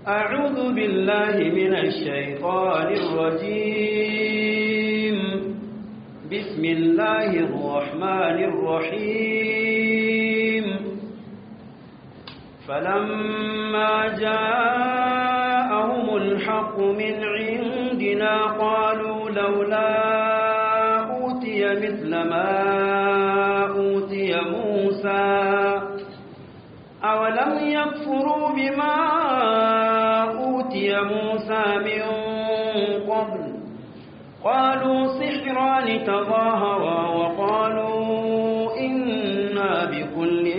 أعوذ بالله من الشيطان الرجيم بسم الله الرحمن الرحيم فلما جاءهم الحق من عندنا قالوا لولا أوتي مثل ما أوتي موسى أولم يكفروا بما أوتي موسى من قبل قالوا سحران تظاهرا وقالوا إنا بكل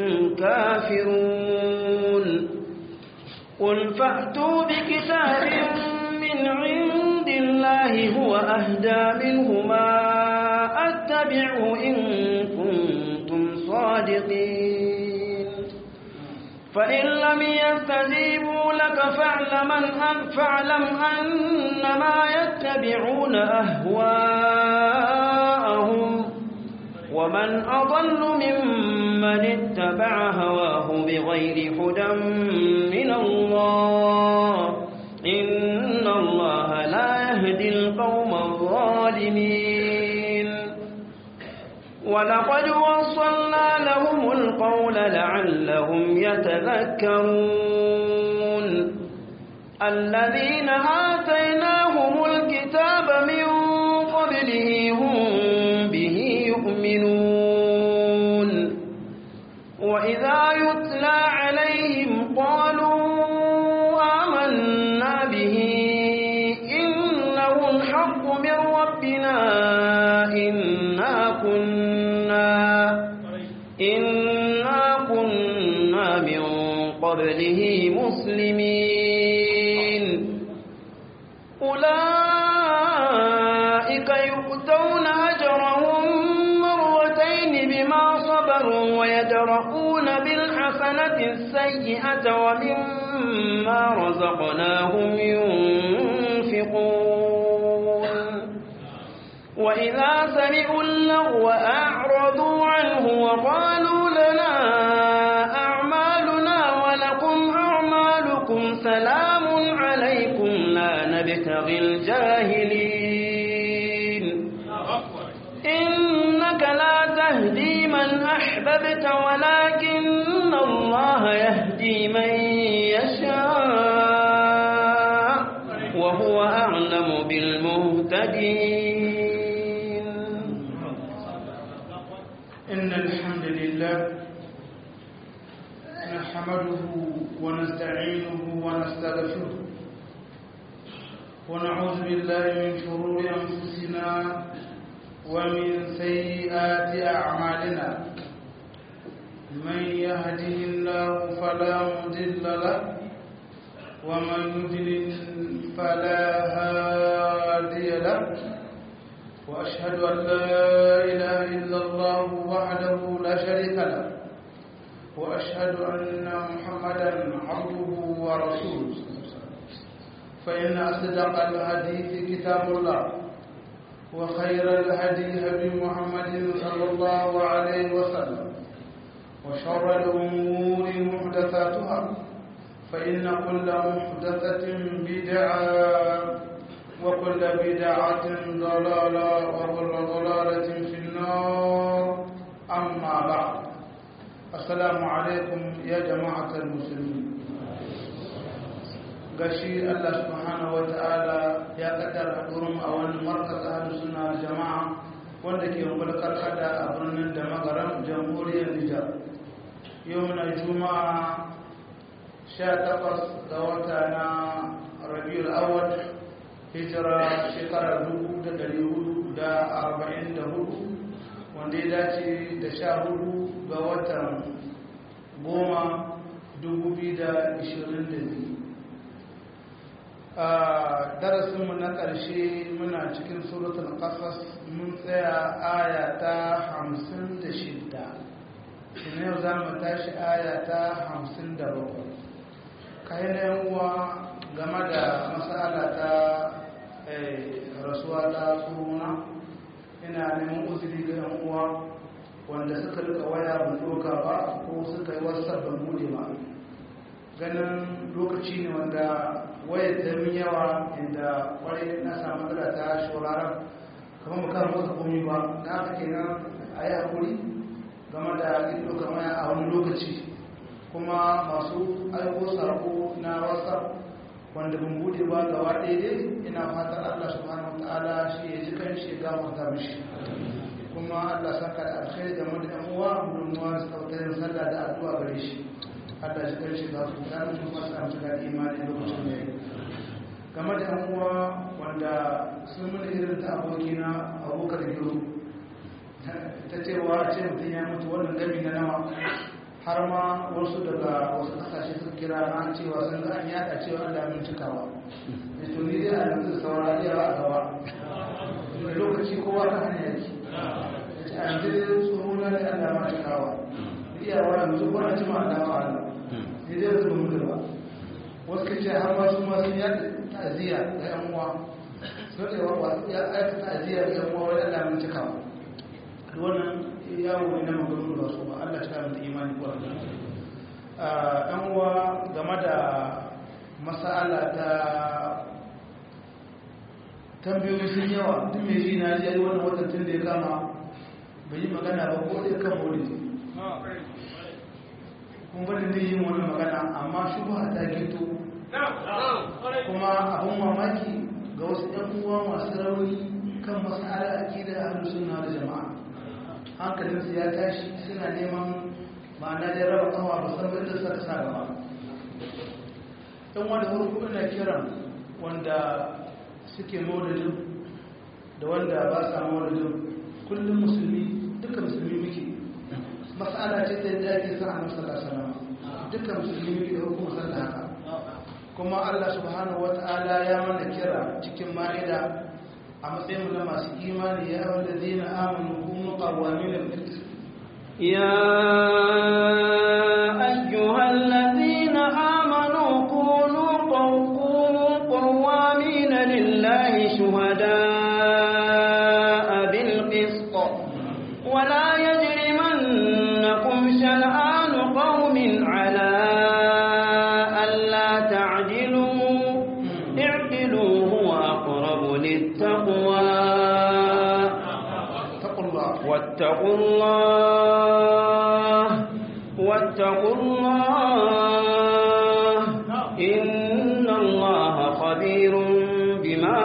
كافرون قل فأتوا بكتاب من عند الله هو أهدى منهما أتبعه إن كنتم صادقين فإن لم يستجيبوا لك فاعلم أن فاعلم أنما يتبعون أهواءهم ومن أضل ممن اتبع هواه بغير هدى من الله إن الله لا يهدي القوم الظالمين ولقد وصلنا لهم القول لعلهم يتذكرون الذين آتيناهم الكتاب من قبله هم به يؤمنون وإذا يتلى عليهم قالوا آمنا به إنه الحق من ربنا إنا كنا إنا كنا من قبله مسلمين أولئك يؤتون أجرهم مرتين بما صبروا ويدرؤون بالحسنة السيئة ومما رزقناهم ينفقون وإذا سمعوا اللغو أعرضوا عنه وقالوا لنا أعمالنا ولكم أعمالكم سلام عليكم لا نبتغي الجاهلين إنك لا تهدي من أحببت ولكن الله يهدي من يشاء وهو أعلم بالمهتدين إن الحمد لله نحمده ونستعينه ونستغفره ونعوذ بالله من شرور أنفسنا ومن سيئات أعمالنا من يهده الله فلا مضل له ومن يضلل فلا هادي له وأشهد أن لا إله إلا الله وحده لا شريك له وأشهد أن محمدا عبده ورسوله فإن أصدق الحديث كتاب الله وخير الهدي هدي محمد صلى الله عليه وسلم وشر الأمور محدثاتها فإن كل محدثة بدعة وكل بدعة ضلالة وكل ضلالة في النار أما بعد السلام عليكم يا جماعة المسلمين gashi Allah subhanahu wata'ala ya kaddara hadurin a wani markaz ahlus sunna jama'a wanda ke mulkar kada a birnin da magaran jamhuriyar Nijar yau na juma'a 18 ga wata na Rabiul Awwal hijira shekarar 1444 wanda ya dace da sha hudu ga watan goma 2022 a darasinmu na ƙarshe muna cikin suratul ƙasas mun tsaya aya ta 56 shi yau za mu tashi aya ta 57 kayan yan uwa game da matsala ta rasuwa ta tsohona ina neman uzuri ga yan uwa wanda suka rika waya ban doka ba ko suka yi wasa ban bude ba ganin lokaci ne wanda wayar ta min yawa inda kwarai na samu matsala ta shawararar kamar mu kan motsa komi ba na haka kenan a yi hakuri game da ido kamar a wani lokaci kuma masu aiko sako na whatsapp wanda ban bude ba gaba daidai ina fatan allah subhanahu wa ta'ala shi ya ji kan shi ya gafarta mishi kuma allah saka da alkhairi game da yan uwa gudunmuwa su kautarin sallah da addu'a gare shi allah shi kan shi gafarta mishi kuma sa mu da imani lokacin da ya yi game da yan uwa wanda sun mana irin ta abokina abokar gero ta cewa a ce mutum ya mutu wannan gami na nawa har ma wasu daga wasu kasashe suka kira na cewa sun ga an yada cewa Allah min cikawa da to ni dai a yanzu saura yawa a gaba da lokaci kowa ta hanya yake da ce a yanzu dai tsohon na da Allah ma cikawa iyawa yanzu ko na jima Allah ma Allah ni dai yanzu ba mu ba wasu kace har ma su ma sun yada ta'aziyya ga yan uwa sun ce wa ya aika ta'aziyya ga yan uwa wai Allah min cikawa wannan yawo ne na magana ba su ba Allah ta mutu imani ko ɗan uwa game da masala ta tambayoyi sun yawa duk mai ji na ji wannan watan tun da ya kama bai yi magana ba ko ɗaya kan wani kun bani ne yin wani magana amma shi ba ta gito kuma abin mamaki ga wasu ɗan uwa masu rauni kan masala akida a sunna da jama'a hankalinsu ya tashi suna neman ma'ana da raba kawa ba san da suka sa gaba ɗan wanda farko ina kiran wanda suke maulidin da wanda ba sa maulidin kullum musulmi duka musulmi muke mas'ala ce ta yadda ake sa a sallallahu alaihi duka musulmi muke da hukumar sallah haka kuma Allah subhanahu wata'ala ya mana kira cikin ma'ida a matsayin na masu imani ya yawon da zina amonu kuma ƙawamin da يا أيها الذين آمنوا كونوا كونوا قوامين لله شهداء بالقسط ولا يجرمنكم شنآن قوم على ألا تعدلوا اعدلوا هو أقرب للتقوى اتقوا الله واتقوا الله واتقوا الله إن الله خبير بما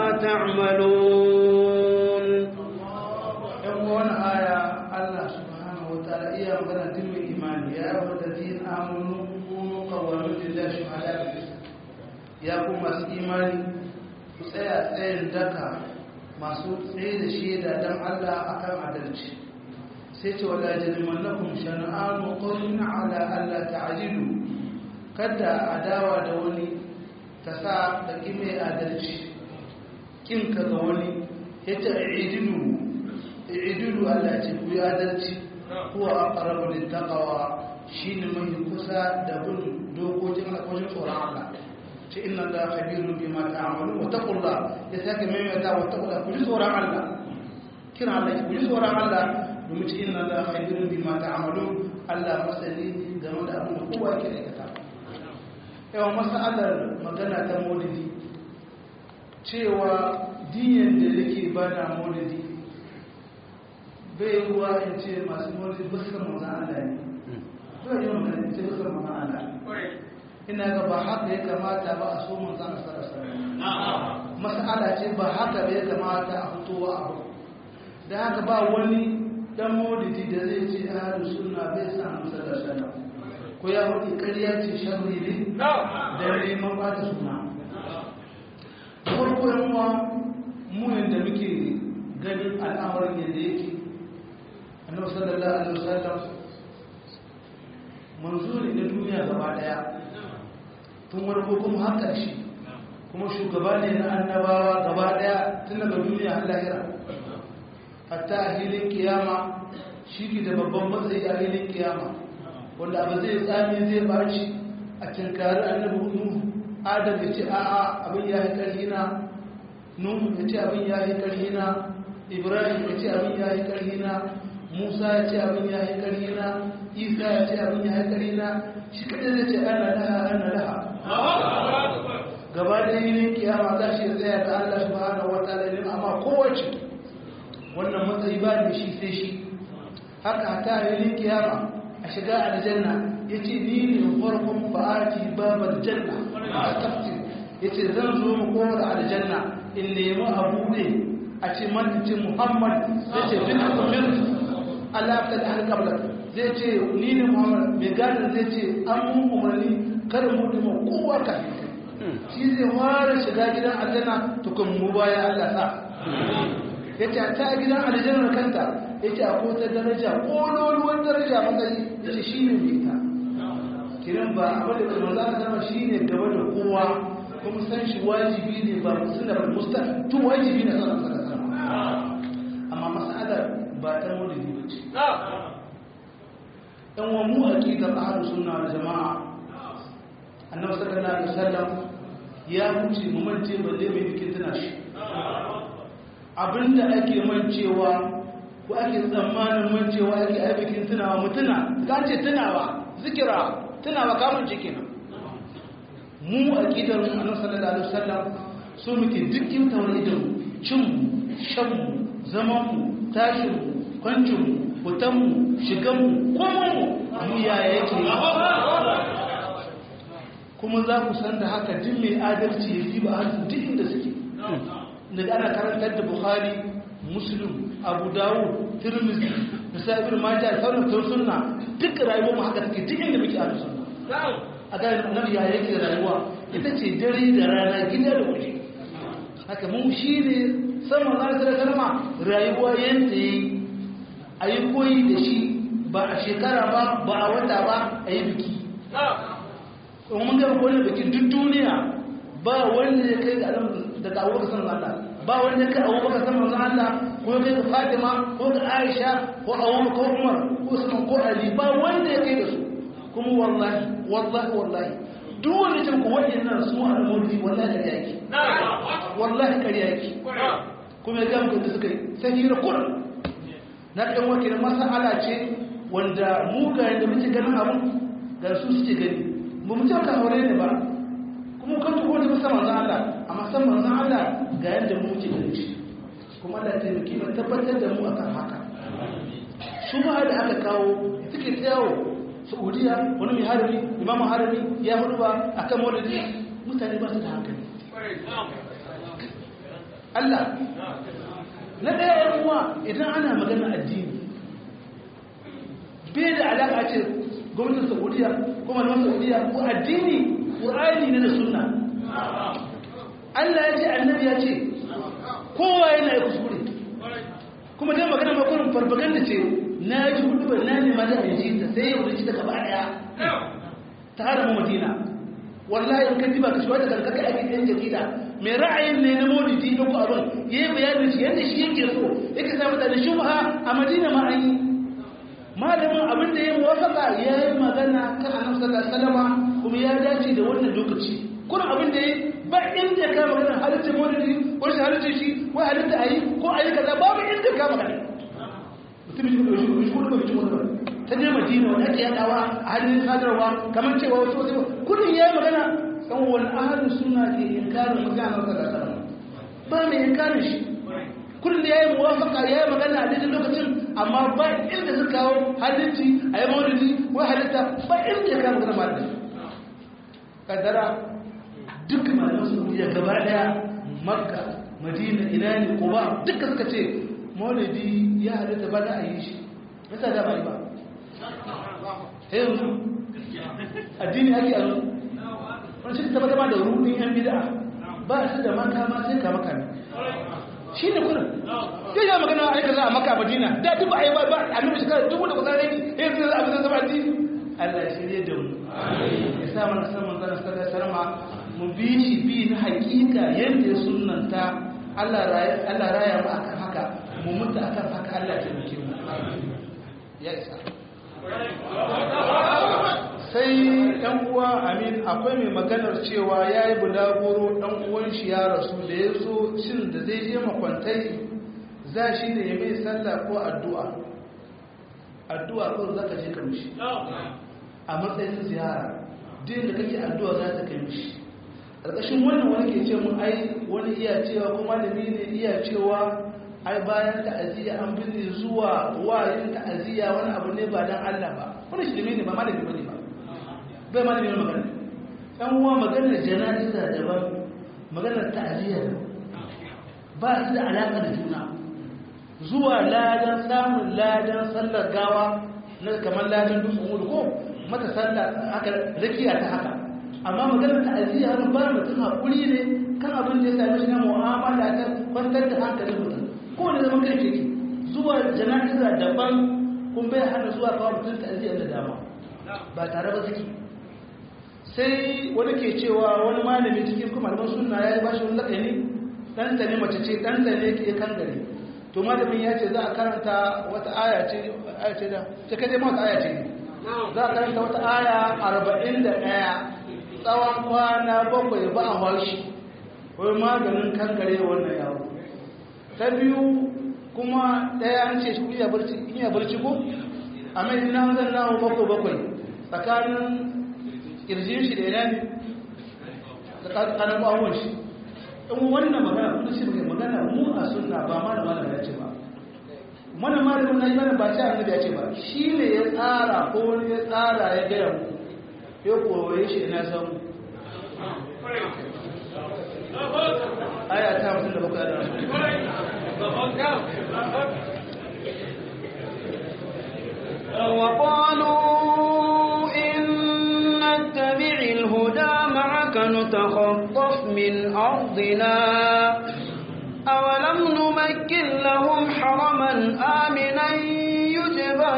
تعملون yan wani aya Allah subhanahu wa ta'ala iya magana tun mai imani ya yawon da zina amonu kuma ƙawamin lillahi shuhada da ya ku masu imani ku tsaya tsayin daka masu tsaye da shaida don Allah akan adalci sai ce wala jalimannakum shan'anu qawmin ala alla ta'jilu kada adawa da wani ta sa da kime adalci kin ka ga wani yace idilu idilu Allah ce ku yi adalci huwa aqrabu littaqwa shine mai kusa da bin dokokin alƙawarin tsoron Allah ce inna Allah khabirun bima ta'malu wa taqullah ya sake maimaita wa taqullah ku ji tsoron Allah kira Allah ku ji tsoron Allah domin ce inna Allah khabirun bima ta'malu Allah masani game da abin da kowa ke aikata yawan masalar magana ta maulidi cewa diyan da yake bada maulidi bai ruwa in ce masu maulidi ba su kama Allah ne bai yi magana in ce ba su kama Allah ina ga ba haka ya kamata ba a so mun zana sarasa mas'ala ce ba haka ya kamata a fitowa abu da haka ba wani dan maulidi da zai ce ahlus sunna bai sa musa da sana ko ya wani ƙarya ce sharri ne da neman ba ta suna farko yan uwa mu yanda muke ganin al'amarin yadda yake annabi sallallahu alaihi wasallam manzuri na duniya gaba daya tun warko kuma har ƙarshe kuma shugaba ne na annabawa gaba daya tun daga duniya har lahira hatta a hilin kiyama shi ke da babban matsayi a hilin kiyama wanda abu zai tsami zai baci a tinkari annabi nuhu adam ya ce a'a abin ya yi ƙarfi na nuhu ya ce abin ya yi ƙarfi na ibrahim ya ce abin ya yi ƙarfi na musa ya ce abin ya yi ƙarina isa ya ce abin ya yi ƙarina shi kaɗai zai ce ana laha ana laha gaba da yi kiyama za shi tsaya ga allah subhanahu wa ta'ala ne amma kowace wannan matsayi ba da shi sai shi haka ta yi kiyama a shiga aljanna ya ce ni ne farkon fa'ati babar janna a tafsir ya ce zan zo mu kowar aljanna in nemi abu ne a ce manci muhammad zai ce bin kumir allah ta da alƙablar zai ce ni ne muhammad mai gadin zai ce an mun umarni kada mu dima kowa ka shi zai fara shiga gidan aljanna tukun mu baya allah sa ya ce ta gidan aljannar kanta ya ce akwai ta daraja ƙololuwar daraja matsayi ya ce shi ne mai ita kiran ba abin da kuma za a zama shi ne gaba da kowa kuma san shi wajibi ne ba suna ba musta tun wajibi na sanar sanar sanar amma mas'alar ba ta maulidi ba ce ɗan wa mu aƙidar ahalu suna da jama'a annabi sallallahu alaihi wasallam ya wuce mu mance balle mai bikin tana shi abinda ake mancewa ko ake tsammanin mancewa ake aibikin tunawa mutuna ta ce tunawa zikira tunawa kamun cikin mu a gidan annabi sallallahu alaihi wasallam so muke dukkin tawar idan cin shan zaman mu tashin mu kwancin mu fitan mu shigan mu komai mu mu ya yake kuma za ku san da haka duk mai adalci ya fi ba har duk inda suke daga ana karantar da bukhari muslim abu dawud tirmizi da sa'ibir majah sauran tun sunna duk rayuwar mu haka take duk inda muke a sunna a ga nan ya yake rayuwa ita ce dare da rana gida da waje haka mun shi ne sama na da kalma rayuwa yanda yayi ayi koyi da shi ba a shekara ba ba a wata ba a yi biki kuma mun ga wani bikin duk duniya ba wanda ya kai ga daga abubakar sanar Allah ba wanda ya kai abubakar sanar Allah ko ya kai ga Fatima ko ga Aisha ko Abu ko Umar ko Usman ko Ali ba wanda ya kai da su kuma wallahi wallahi wallahi duk wanda ya ku waɗannan su al-mawdi wallahi kariya yake wallahi kariya yake kuma ya ga mutum da suka yi sai hira kuran na kan wakilin masala ce wanda mu ga yadda muke ganin abun ga su suke gani ba mu ce ka aure ne ba kuma kan tuko da musa manzan Allah amma san manzan Allah ga yadda mu ke gani shi kuma Allah ta yi mu tabbatar da mu akan haka su ma da aka kawo suke tsayawo Saudiya wani mai harami imamu harami ya hudu ba akan maulidi mutane ba su da hankali Allah na ɗaya yan uwa idan ana magana addini bai da alaƙa ce gwamnatin saudiya ko malaman saudiya ko addini ƙur'ani ne da sunna Allah ya ce annabi ya ce kowa yana yi kuskure kuma dai magana makon farfaganda ce na ji hudu ba na nema da aji ta sai yau da ci ta gaba daya ta hada mu madina wallahi in ka ji ba ka shi wata karkaka ake ɗan jarida mai ra'ayin ne na maulidi ɗauko abin ya yi bayanin shi yadda shi yake so yake sa mutane shubha a madina ma an yi malamin abin da ya muwafaka ya yi magana kan annabi sallallahu alaihi wasallam kuma ya dace da wannan lokaci kuma abin da ya ba inda ya kama magana halittar maulidi ko shi halittar shi ko halitta ayi ko ayi kaza babu inda ya kama magana mutum shi kuma shi kuma shi kuma ta je madina wanda ake yadawa a hannun sadarwa kamar cewa wasu wasu kudin ya yi magana kan wani ahalin suna ke inkarin mutanen sallallahu alaihi wasallam ba mai inkarin shi kullum da ya yi muwafaka ya yi magana a daidai lokacin amma ba inda suka kawo halitti a yi maulidi ko halitta ba inda ya kawo magana malamai kaddara duk malaman saudiya gaba daya makka madina ina ne kuba duka suka ce maulidi ya halitta ba da a yi shi yasa da ba yi ba yanzu addini ake a wani shi ta zama da rubin yan bida ba su da makama sai ka makami shi ne kuna ya yi magana a aika za a maka madina da duk a yi ba a nuna shekara dubu da kusa rai ya yi zai abin zama addini allah ya shirye da mu ya sa mana saman zana sallar sarma mu bi shi bi na hakika yadda ya sunanta allah raya mu akan haka mu mutu akan haka allah ya taimake mu ya isa sai ɗan uwa amin akwai mai maganar cewa ya yi bulaguro ɗan uwan shi ya rasu da ya so shin da zai je makwantai za shi da ya mai sallah ko addu'a addu'a kawai za ka je ka mishi a matsayin ziyara duk da kake addu'a za ta kai mishi ƙarƙashin wannan wani ke ce mun ai wani iya cewa ko malami ne iya cewa ai bayan ta'aziyya an binne zuwa wayin ta'aziyya wani abu ne ba dan Allah ba wani shi ne ba malami bane ba bai malami ne magana dan uwa maganar jana'iza daban maganar ta'aziyya ba su da alaka da juna zuwa ladan samun ladan sallar gawa na kamar ladan dutsen hudu ko mata sallar haka rakiya ta haka amma maganar ta'aziyya har ba mutum hakuri ne kan abin da ya same shi na mu'amala ta kwantar da hankalin mutum ko ne zaman kai ke zuwa jana'iza daban kun bai hana zuwa kawo mutum ta'aziyya da dama ba tare ba suke sai wani ke cewa wani malami cikin kuma malaman sunna ya yi bashi wani lakani ɗanta ne mace ce ɗanta ne ke kan gari to malamin ya ce za a karanta wata aya ce aya ce da ta kai dai mata aya ce za a karanta wata aya arba'in da ɗaya tsawon kwana bakwai ba a washi wai maganin kankare wannan yawo ta biyu kuma ɗaya an ce shi iya barci iya barci ko a mai ina zan nawo bakwai bakwai tsakanin kirjin shi da ina ne tsakanin bawon shi in wannan magana kuma shi muke magana mu a sunna ba ma da malama ya ce ba mana malamin na yi mana ba ce annabi ya ce ba shi ne ya tsara ko wani ya tsara ya gaya mu ya kowaye shi na samu aya ta mutum da baka da وقالوا إن نتبع الهدى معك نتخطف من أرضنا أولم نمكن لهم حرما آمنا يجبى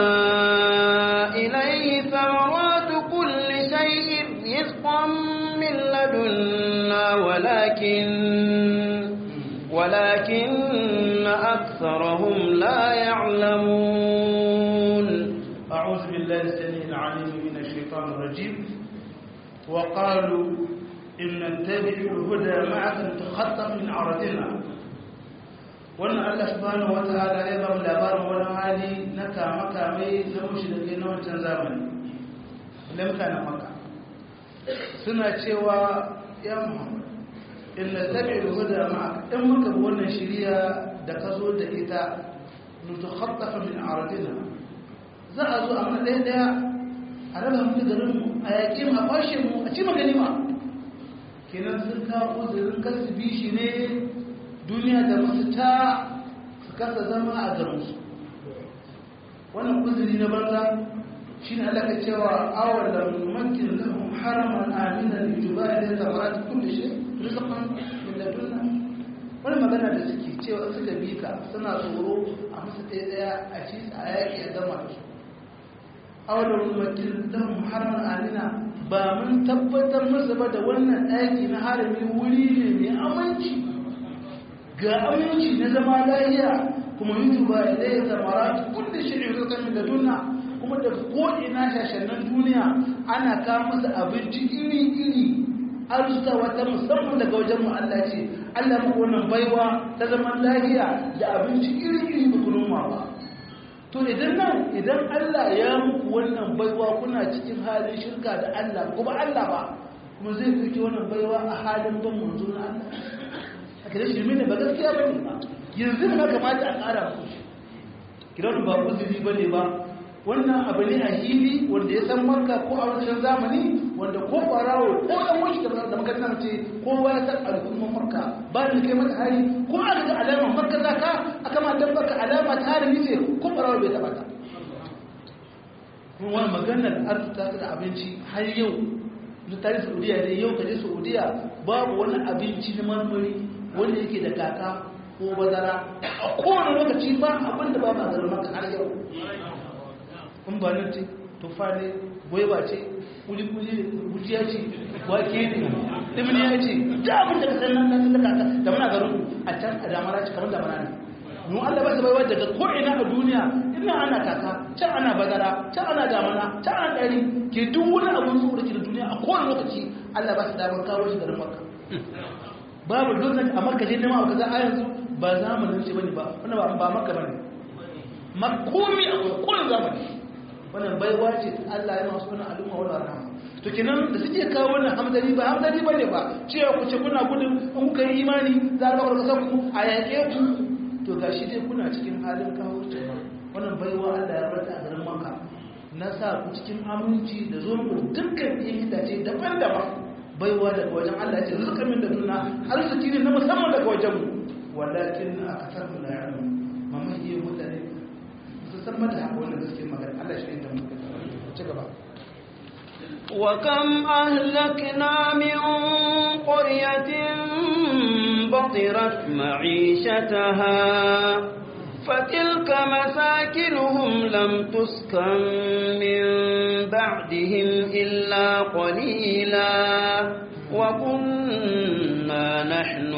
إليه ثمرات كل شيء رزقا من لدنا ولكن ولكن أكثرهم لا يعلمون أعوذ بالله السميع العليم من الشيطان الرجيم وقالوا إن نتبع الهدى معك نتخطف من عرضنا wannan Allah subhanahu wataala ya ba mu labarin wani hali na kama-kame na mushrike na wancan zamani lamka na maka suna cewa ya Muhammad in natabi'ul huda ma'aka in muka bi wannan shiriya da ka zo da ita nutakhattafa min aradina za a zo a mana ɗaya ɗaya a raba mu garin mu a yaƙi mu a kwashe mu a ci magani ma kenan sun kawo uzurin kasu bi shi ne duniya da masu ta su kasa zama a garinsu wannan uzuri na banza shi ne alaka cewa awar da makin lahum haraman amina da juba da zamara ta kulle shi rizqan min ladunna wani magana da suke cewa suka bi ka suna tsoro a musu ɗaya ɗaya a ci a yaƙi a gama da su awar da makin lahum haraman amina ba mun tabbatar musu ba da wannan ɗaki na harami wuri ne mai aminci ga aminci na zama lahiya kuma yutuba ilayya zamarat kullu shay'in rizqan min ladunna kuma da ko'ina shashannan duniya ana kawo masa abinci iri-iri arzuta wata musamman daga wajen mu Allah ce Allah muku wannan baiwa ta zaman lahiya da abinci iri-iri ba ku noma ba to idan nan idan Allah ya muku wannan baiwa kuna cikin halin shirka da Allah kuma Allah ba kuma zai ɗauki wannan baiwa a halin ban manzo na Allah a kira shirme ne ba gaskiya ba ne ba yanzu ne kamata a ƙara muku kiran ba uzuri ba ne ba wannan abu ne a hili wanda ya san marka ko a wancan zamani wanda ko barawo ko ɗan wani da makarantar ce kowa ya san al'umman marka ba da kai mata hari ko a daga alamar marka za ka a kama don baka alama ta hari ne ko barawo bai taɓa ta kuma wani maganar arzuta da abinci har yau na tarihi saudiya ne yau kaje saudiya babu wani abinci na marmari wanda yake da kaka ko bazara a kowane lokaci ba abin da ba ma garin maka har yau in ba nan ce tufa ne gwaiba ce kuli-kuli gujiya ce wake ne dimini ya ce da abin da kasar nan nan da da muna garin a can a damara ce kamar damara ne mu Allah ba su baiwa daga ko'ina a duniya ina ana kaka can ana bazara can ana damana can ana ɗari ke duk wani abin su da ke da duniya a kowane lokaci Allah ba su damar kawo shi garin maka babu lokacin a makka je nema a kaza a yanzu ba zamanin ce bane ba wannan ba makka bane makomi akwai kullum zamani wannan baiwa ce Allah ya masu wannan al'umma wannan rahama to kenan da suke kawo wannan hamdani ba hamdani bane ba cewa ku ce kuna gudun in kuka yi imani za a baka kasar ku a yaƙe ku to gashi dai kuna cikin halin kawo wannan baiwa Allah ya bata a garin Makka na sa ku cikin aminci da zo ku dukkan yin itace daban-daban baiwa daga wajen Allah ce zuka min da duna arziki ne na musamman daga wajen mu walakin akasar la ya'lamu mamaye mutane su san mata haka wannan gaske magana Allah shi da mu ci gaba وكم أهلكنا من قرية بطرت معيشتها فتلك مساكنهم لم تسكن من بعدهم إلا قليلا وكنا نحن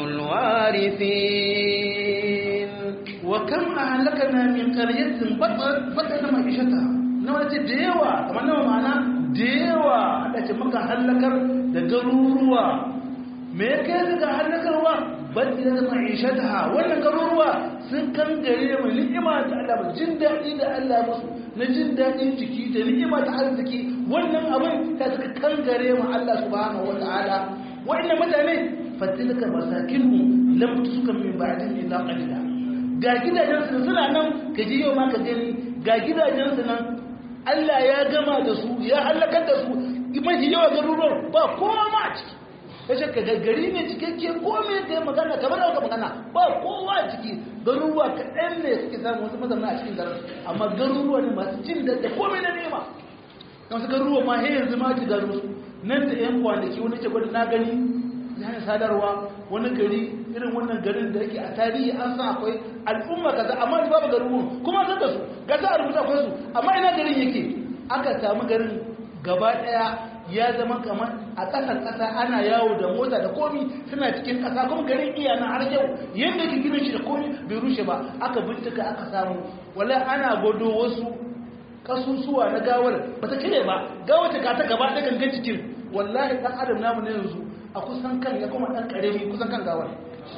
الوارثين وكم أهلكنا من قرية بطرت معيشتها nawa ce da yawa kamar nawa ma'ana da yawa da ce maka hallakar da garuruwa me ya kai ga hallakarwa bal ila da ma'ishataha wannan garuruwa sun kan gare mu ni'ima da Allah jin daɗi da Allah musu na jin daɗin jiki da ni'ima ta arziki wannan abin ta suka kan gare mu Allah subhanahu wa ta'ala wa'annan mutane fatilka masakinhum lam tuskan min ba'din illa qalila ga gidajen su suna nan ka ji yau ma ka gani ga gidajen su nan Allah ya gama da su ya halakar da su mafi yawa garuruwan ba kowa ma a ciki ya ce ka gaggari ne cikakke kome ka yi magana kamar yau magana ba kowa a ciki garuruwa kaɗan ne suke samun wasu mazamna a cikin garin amma garuruwa ne masu cin da da kome na nema wasu garuruwa ma he yanzu ma ci garu nan da yan kwanaki wani ce gwada na gani hanyar sadarwa wani gari irin wannan garin da yake a tarihi an san akwai al'umma kaza amma ni babu garuruwan kuma san da su ga za a rubuta akwai su amma ina garin yake aka samu garin gaba daya ya zama kamar a ƙasar ƙasa ana yawo da mota da komi suna cikin ƙasa kuma garin iya na har yau yadda ke ginin shi da komi bai rushe ba aka bincika aka samu wala ana gwado wasu kasusuwa na gawar ba ta cire ba gawar ta ta gaba ɗaya gangan cikin wallahi ɗan adam namu na yanzu a kusan kan ya kuma ɗan ƙarami kusan kan gawar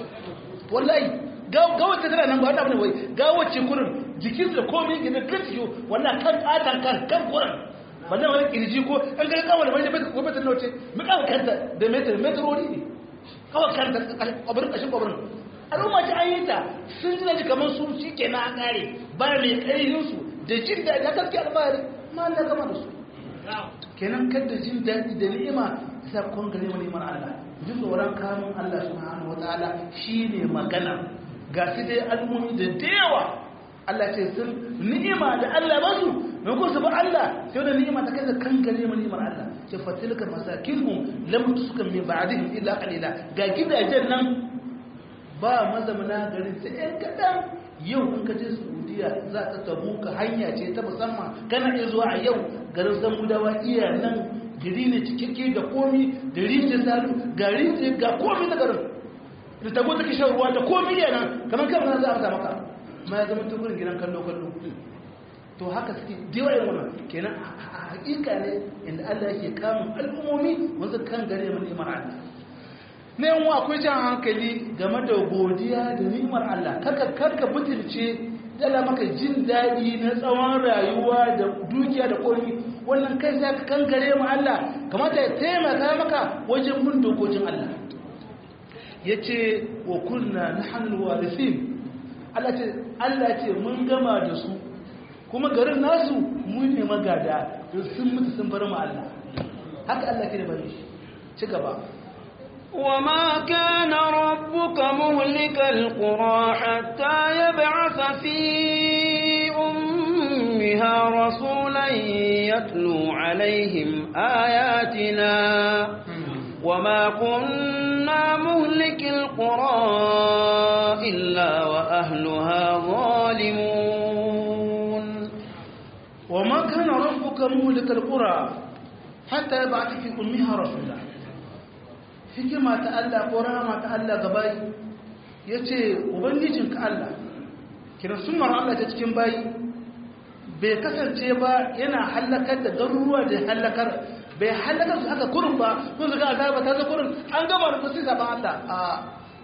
wallahi gawar ta tana nan ba wata wai gawar ce kurin jikin da komi gina kan ciyo wallahi kan ƙatan kan kan kurin wannan wani kirji ko an ga kawai da wani ko metar nauce mu kawo kanta da metar metrori ne kawai kanta kwabarin kashin kwabarin al'umma ce an yi ta sun ji daji kamar su shi ke na an kare ba mai ƙarfin su da jin daɗi a gaske alfahari ma Allah gama da su kenan kada jin daɗi da ni'ima sa kun gare wani ni'imar Allah jin tsoron kamun Allah subhanahu wataala shine magana ga su dai al'ummi da yawa Allah ce sun ni'ima da Allah ba su mai ko su ba Allah sai da ni'ima ta kaza kan gare mu ni'imar Allah ce fatilka masakinhum lam tuskan min ba'dihim illa qalila ga gidajen nan ba mazamana garin sai ɗan kadan yau in ka je Saudiya za ta tabuka hanya ce ta musamman kana iya zuwa a yau garin Samudawa iya nan gari ne cikakke da komi da rijiyar salu ga rijiyar ga komi na garin da tabo take shan ruwa da komi yana kamar kan za a maka ma ya zama tukurin gidan kallo-kallo to haka suke dewa yin wannan kenan a hakika ne inda Allah yake kamun al'ummomi wanzu kan gare mu ni'imar Allah ne yan akwai jan hankali game da godiya da ni'imar Allah karka karka butulce dala maka jin daɗi na tsawon rayuwa da dukiya da komi wannan kai sai ka kan gare mu Allah kamata ya taimaka maka wajen bin dokokin Allah yace wa kunna nahnu warithin Allah ce Allah ce mun gama da su kuma garin nasu mun ne magada sun mutu sun bar mu Allah haka Allah ke da bari shi ci gaba وما كان ربك مهلك القرى حتى يبعث في أمها رسولا يتلو عليهم آياتنا وما كنا مهلك القرى إلا وأهلها ظالمون وما كان ربك مهلك القرى حتى يبعث في أمها رسولا hikima ta Allah ko rahama ta Allah gabayi ya ce ubangijinka Allah kira sunar Allah ta cikin bayi bai kasance ba yana hallakar da garuruwa da hallakar bai hallakar su haka kurin ba sun zaga azaba ta za kurin an gama da kusa zaben Allah a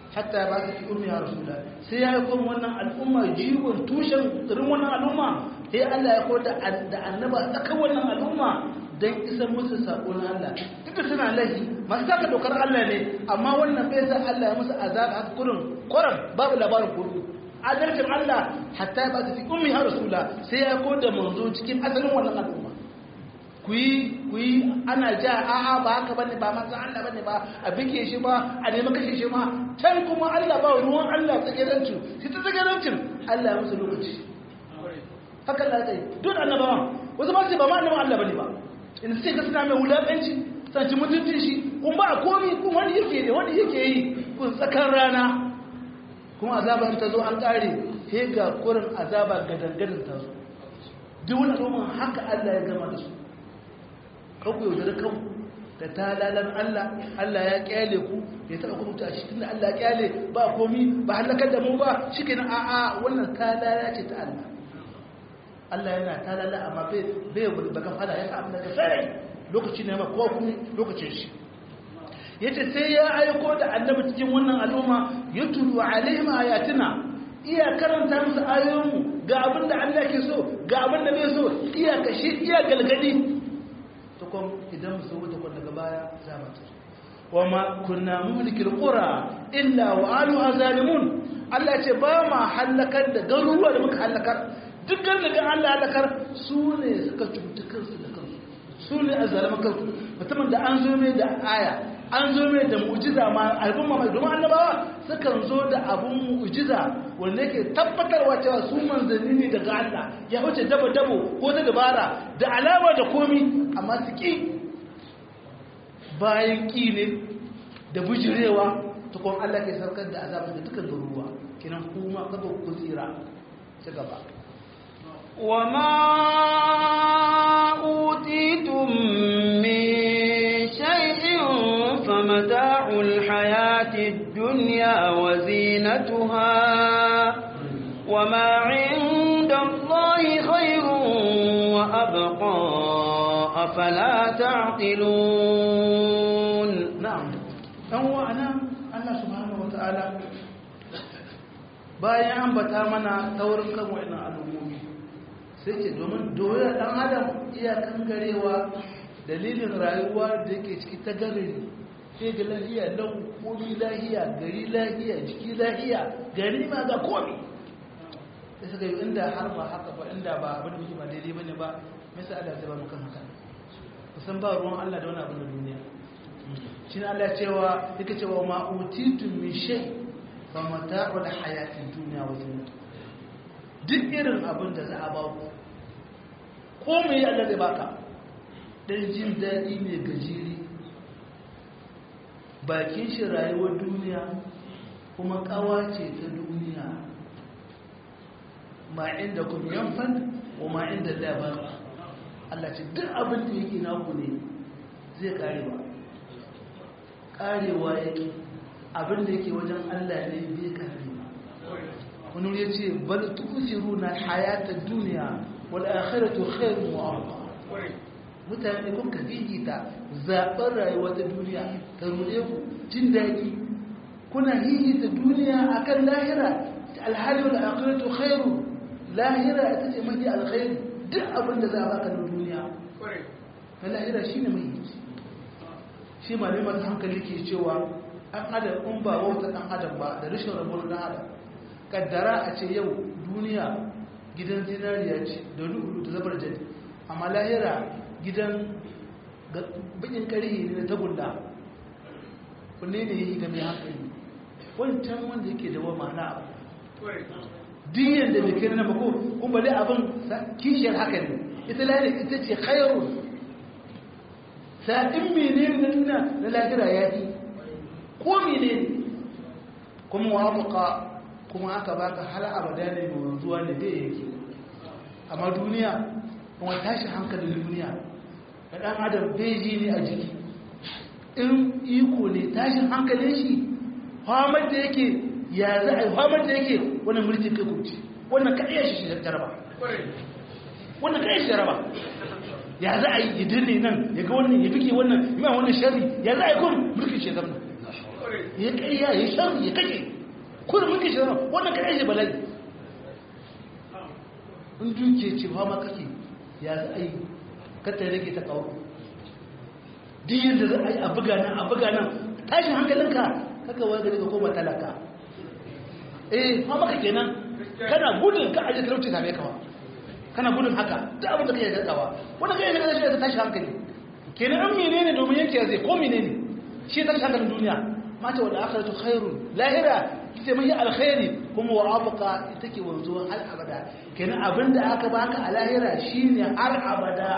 hatta ba su fi ummi ya rasula sai ya aiko wannan al'umma jiwon tushen irin wannan al'umma sai Allah ya koda da annaba tsaka wannan al'umma dan isa musu sako na Allah duk suna lahi masu saka dokar Allah ne amma wannan bai sa Allah ya musu azab haka kurin kurin babu labarin kurin adalcin Allah hatta ba su fi ummi ya rasula sai ya koda manzo cikin asalin wannan al'umma ku yi ku yi ana ja a'a ba haka bane ba manzo Allah bane ba a bike shi ba a nemi kashe shi ma can kuma Allah ba ruwan Allah tsagerancin shi ta tsagerancin Allah ya musu lokaci haka Allah zai duk annabawan wasu ba su ba ma annabawan Allah bane ba in sai ka suna mai wulakanci sanci mutuncin shi kun ba komi kun wani yake ne wani yake yi kun tsakar rana kuma azabar ta zo an kare sai ga kurin azaba gadangadan ta zo duk wani al'umma haka Allah ya gama da su kanku yaudare kanku da talalan Allah Allah ya kyale ku ya taɓa kuma ta cikin da Allah ya kyale ba komi ba halakar da mu ba shi ke nan a'a wannan talala ce ta Allah Allah yana talala amma bai bai baka fada ya samu daga sarai lokaci ne ma ko kuma lokacin shi yace sai ya aiko da annabi cikin wannan al'umma yatulu alaihim ayatina iya karanta musu ayoyinmu ga abin da Allah ke so ga abin da bai so iya kashi iya galgadi tukun idan musu wuta kun daga baya za mu tafi wa ma kunna mulkil qura illa wa alu azalimun Allah ce ba ma halakar da garuruwa da muka halakar duk garin da Allah halakar su ne suka cuta kansu da kansu su ne azaliman kansu mutumin da an zo mai da aya an zo mai da mu'jiza ma albun mamaki domin annabawa sukan zo da abun mu'jiza wanda yake tabbatarwa cewa su manzanni ne daga Allah ya wuce dabo dabo ko ta dabara da alama da komi amma su ki bayan ki ne da bujirewa ta kuma Allah ke sarkar da azabin da dukkan garuruwa kinan kuma kaga ku tsira ta gaba وما أوتيتم من شيء فمتاع الحياة الدنيا وزينتها وما عند الله خير وأبقى أفلا تعقلون na'am dan wa'ana Allah subhanahu wata'ala bayan ambata mana taurin kan wa'annan al'ummomi sai ce domin doyar dan adam iya kangarewa dalilin rayuwa da yake ciki ta gari sai ga lahiya lau komi lahiya gari lahiya jiki lahiya gari ma ga komi sai suka yi inda har ba haka ba inda ba abin da muke ba daidai bane ba me yasa Allah zai ba mu kan haka kusan ba ruwan Allah da wani abin da duniya shi Allah cewa yake cewa ma utitun min shay fa mata'ul hayatid dunya wa zinatu duk irin abin da za a ba ku ko me Allah zai baka dan jin dadi ne gajiri bakin shi rayuwar duniya kuma kawace ta duniya ma inda kun yanfan wa ma inda Allah ba Allah ce duk abin da yake naku ne zai kare ba karewa yake abin da yake wajen Allah ne bai kare ba wani ya ce bal tusiru na hayata duniya wal akhiratu khairun wa abqa mutane kun ka ta zaɓar rayuwa ta duniya ta ruɗe ku jin daɗi kuna hihita duniya akan lahira alhali wal akhiratu khairu lahira ita ce mafi alkhairi duk abin da za a baka na duniya na lahira shine mai shi malamar hankali ke cewa an adam in ba wauta ɗan adam ba da rashin rabuwar ɗan adam kaddara a ce yau duniya gidan zinariya ce da lu'ulu da zabar jadi amma lahira gidan bakin ƙarhi ne da tagulla kunne ne yi ga mai hankali wancan wanda yake da wa ma'ana abu diyan da bai kai na bako kuma bale abin kishiyar haka ne ita lahira ita ce khairun sa'in mene na duniya na lahira ya yi ko mene ne kuma wafuka kuma aka baka har abada ne mai wanzuwa ne bai yake amma duniya kuma tashi hankalin duniya da ɗan adam bai ji ne a jiki in iko ne tashin hankalin shi hamar da yake ya za a yi hamar da yake wani mulkin kai kurci wannan kaɗaya shi shi jaraba wannan kaɗaya shi jaraba ya za a yi idin ne nan ya ga wannan ya fike wannan mai wannan shari ya za a yi kun mulkin shi zama ya ƙarya ya shan ya kashe kurin muke shi wannan kaɗai shi bala'i in duke ce ba ma kake ya za a yi kata rage ta kawo duk yadda za a yi a buga nan a buga nan tashin hankalinka kaka wani gari ka koma talaka eh ma maka kenan kana gudun ka aje talauci same ka kana gudun haka duk abin da kake gaggawa wanda kai ne kashi da tashi hankali kenan an menene domin yanke zai ko menene shi tashi hankalin duniya mata wal akhiratu khairun lahira sai mai alkhairi kuma wa abqa take wanzuwa har abada kenan abinda aka baka a lahira shine har abada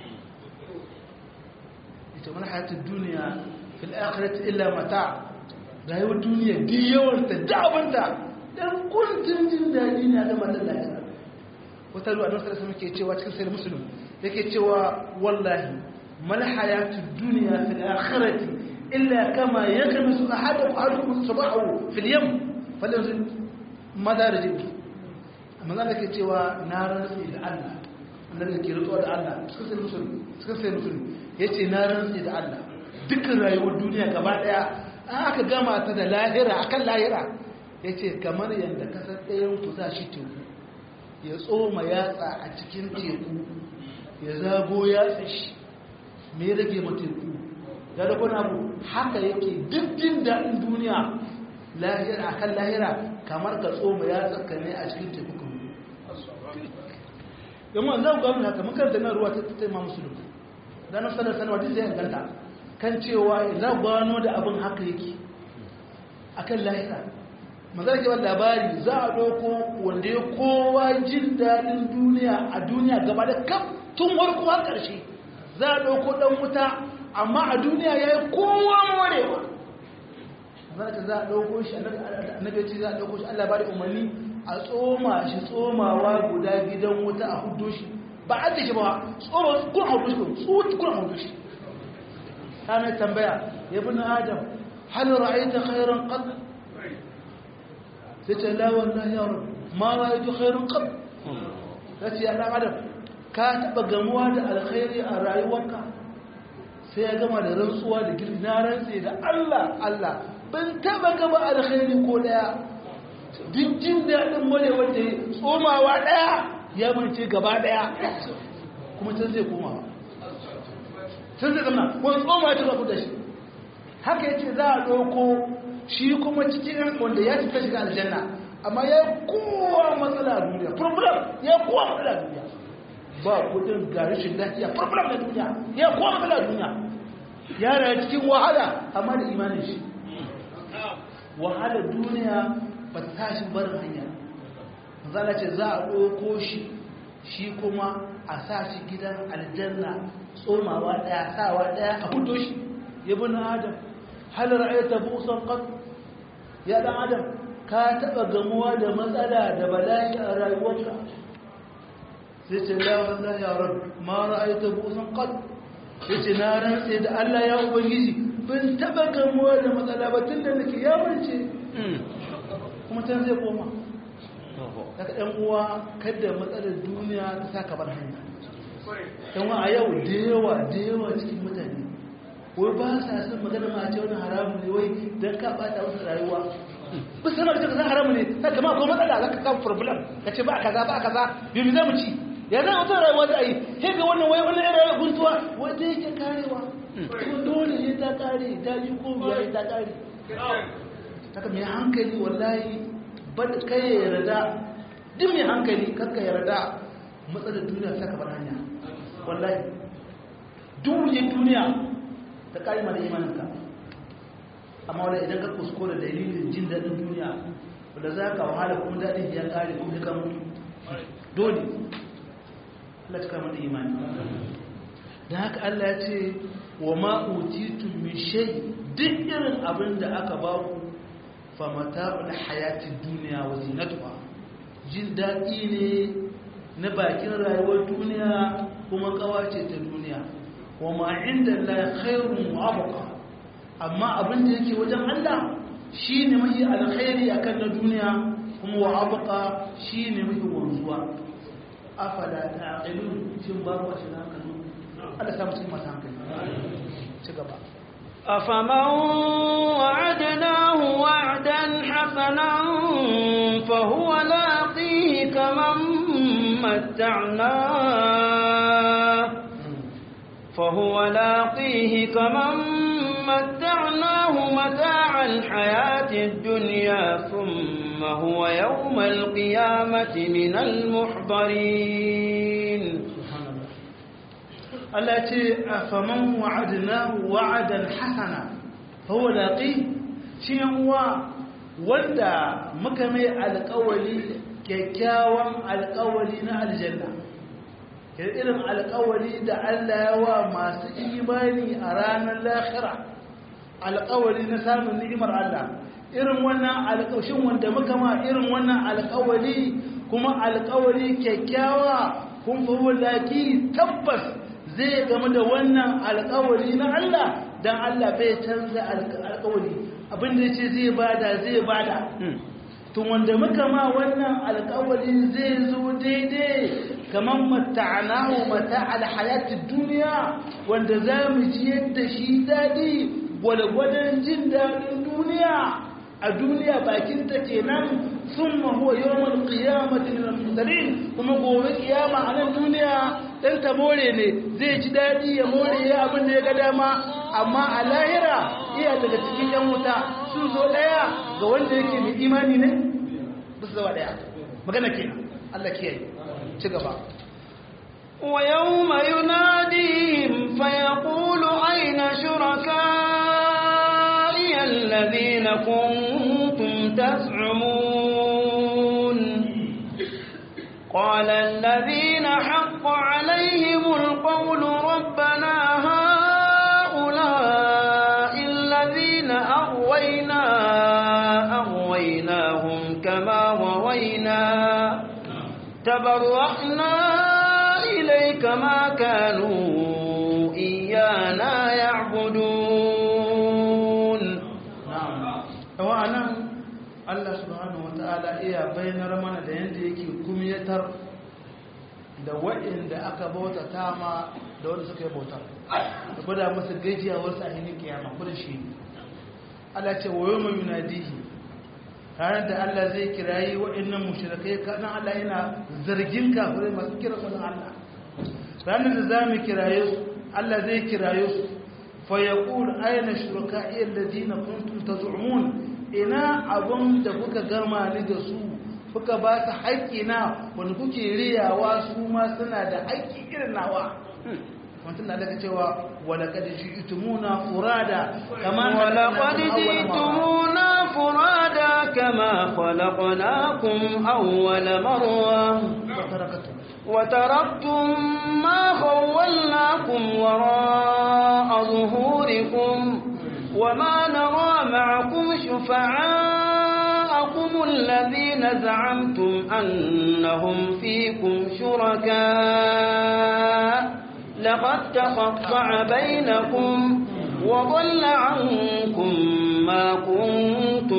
ita mana hayatul duniya fil akhirati illa mata rayuwar duniya duk yawan ta da abinda dan kuntun jin dadi ne ga matan lahira wata ruwa don sarasa muke cewa cikin sayar musulun yake cewa wallahi mal hayatud dunya fil akhirati illa kama yakmisu ahadakum ahadukum sabahu fil yam falanzil madarij amma zan ke cewa na rantsi da Allah annabi ke rutsuwa da Allah cikin sayar musulun cikin sayar musulun yace na rantsi da Allah dukkan rayuwar duniya gaba daya an aka gama ta da lahira akan lahira yace kamar yanda kasar ɗayan ku za shi teku ya tsoma yatsa a cikin teku ya zago yatsa shi mai rage mateku ya da kuna abu haka yake duk jin daɗin duniya lahira akan lahira kamar ka tsoma yatsa ka ne a cikin teku kan yamma za ku gano haka makar da nan ruwa ta taima musulun da na sanar sanarwa duk zai ganta kan cewa za ku gano da abin haka yake akan lahira mazar ke labari za a ɗauko wanda ya kowa jin daɗin duniya a duniya gaba da kaf tun warko har ƙarshe za a ɗauko ɗan wuta amma a duniya ya yi kowa morewa mazar ka za a ɗauko shi annabi ce za a ɗauko shi allah ba da umarni a tsoma shi tsomawa guda gidan wuta a hudu shi ba a shi ba tsoma kun hudu shi kun kun hudu shi ta mai tambaya ya bi na adam hal ra'aita khairan qad sai ce la wallahi ya rabu ma ra'aytu khairun qab sai ya dan adam ka taba gamuwa da alkhairi a rayuwarka sai ya gama da rantsuwa da girbi na rantsi da Allah Allah ban taba gaba alkhairi ko daya duk jin daɗin mare wanda ya tsomawa daya ya mance gaba daya kuma can zai koma can zai zama wani tsoma ya tura da shi haka yace za a ɗauko shi kuma cikin wanda ya cika shiga aljanna amma ya kowa matsala a duniya problem ya kowa matsala a duniya ba kudin ga rashin lafiya problem na duniya ya kowa matsala a duniya ya rayu cikin wahala amma da imanin shi wahala duniya ba ta tashi barin hanya zala ce za a ɗauko shi shi kuma a sa shi gidan aljanna tsomawa ɗaya sawa ɗaya a hudo shi ya bi na adam hal ra'ayta busan qad ya dan adam ka taba gamuwa da matsala da bala'i a rayuwarka sai ce la wallahi ya rabb ma ra'ayta busan qad yace na rantse da Allah ya ubangiji ban taba gamuwa da matsala ba tunda nake ya bance kuma tan zai koma daga ɗan uwa kada matsalar duniya ta saka bar hanya ɗan a yau da yawa da yawa cikin mutane wai ba sa son magana ma a ce wani haramun ne wai don ka bata wasu rayuwa ba su sanar da kaza haramun ne ta kama akwai matsala za ka samu problem ka ce ba kaza ba kaza bibi za mu ci ya za wata rayuwa za a yi sai ga wannan wai wannan yan rayuwa guntuwa wata yake karewa kuma dole ne ta kare ta ji ko biya ta kare haka mai hankali wallahi ba da kai ya yarda duk mai hankali kakka yarda matsalar duniya ta ka bar hanya wallahi duk duniya ta ƙa'ima da imaninka amma wadda idan ka kuskura dalilin jin daɗin duniya wadda za ka wahala kuma daɗin ya ƙare kuma ka mutu dole Allah ta kama da imani da haka Allah ya ce wa ma'utitun min shai duk irin abin da aka ba ku famata da hayatin duniya wa zinatuwa jin daɗi ne na bakin rayuwar duniya kuma ƙawace ta duniya wa ma inda la khairun mu'abqa amma abin da yake wajen Allah shine mai alkhairi akan na duniya kuma wa abqa shine mai wanzuwa afala ta'qilun shin babu shi na hankali Allah samu cikin masu hankali ci gaba أفمن وعدناه وعدا حسنا فهو لاقيه كمن متعناه فهو لاقيه كمن متعناه متاع الحياة الدنيا ثم هو يوم القيامة من المحضرين Allah ce a faman wa'adnahu wa'adan hasana huwa laqi shi uwa wanda muka mai alƙawari kyakkyawan alƙawari na aljanna irin alƙawari da Allah ya wa masu imani a ranar lahira alƙawari na samun ni'imar Allah irin wannan alƙawshin wanda muka ma irin wannan alƙawari kuma alƙawari kyakkyawa kun fa wallaki tabbas zai game da wannan alkawari na Allah don Allah bai canza alkawari abinda ya ce zai bada zai bada tun wanda muka ma wannan alkawari zai zo daidai kamar mata'anahu mata alhayatun duniya wanda za mu ji yadda shi daɗi gwalgwadon jin daɗin duniya a duniya bakinta kenan sun mahuwa yawon kiyamatin al-musarin kuma gobe kiyama a nan duniya dan ta more ne zai ji daɗi ya more ya abin da ya ga dama amma a lahira iya daga cikin yan wuta sun zo ɗaya ga wanda yake mai imani ne ba su zama ɗaya magana kenan Allah kiyaye ci gaba ويوم يناديهم فيقول أين شركائي الذين كنتم تزعمون قال الذين حق عليهم القول ربنا هؤلاء الذين أغوينا أغويناهم كما غوينا تبرأنا إليك ما كانوا إيانا يعبدون نعم Allah subhanahu wata'ala iya bayanar mana da yadda yake kumiyatar da waɗanda aka bauta ta ma da wanda suka yi bautar da gwada masa gajiya wasu a hinin kiyama kudin shi Allah ce wayo mai yunadihi ranar da Allah zai kirayi waɗannan mushrikai kanan Allah yana zargin kafirai masu kira sunan Allah ranar da za mu kiraye su Allah zai kiraye su fa yaqul ayna shuraka'i alladhina kuntum taz'umun ina abun da kuka gama ni da su kuka ba su haƙƙi na wanda kuke riyawa su ma suna da haƙƙi irin nawa mutum na daga cewa walaƙad ji'tumuna furada kama ولقد جئتمونا فرادا كما خلقناكم أول مرة وتركتم ما خولناكم وراء ظهوركم وما نرى معكم شفعاءكم الذين زعمتم أنهم فيكم شركاء لقد تقطع بينكم وضل عنكم ما كنتم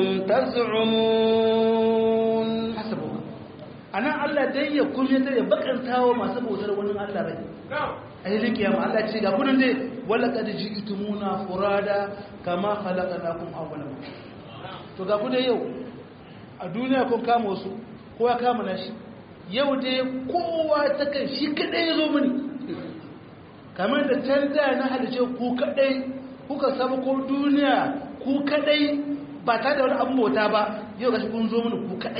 تزعمون حسبك أنا الله دي يكون يتري بكر تاو ما سبو سر ونن الله رأي أهل كيام الله تشيء أقول دي ولقد جئتمونا فرادا كما خلقناكم أول مرة to ga ku da yau a duniya kun kama wasu kowa kama nashi yau dai kowa ta kan shi kadai ya zo mini kamar da can da na halice ku kadai kuka samu ko duniya ku kadai ba ta da wani abin bauta ba yau ga shi kun zo mini ku kadai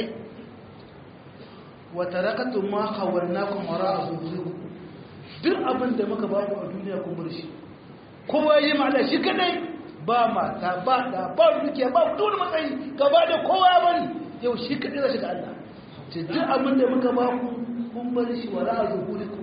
wa tarakatu ma khawalnakum wara'a zuhurikum duk abin da muka ba ku a duniya kun bar shi kowa yi ma Allah shi kadai ba mata ba da ba dukiya ba duk wani matsayi gaba da kowa ya bari yau shi kadai zai shiga Allah ce duk abin da muka ba ku kun bar shi wara'a zuhurikum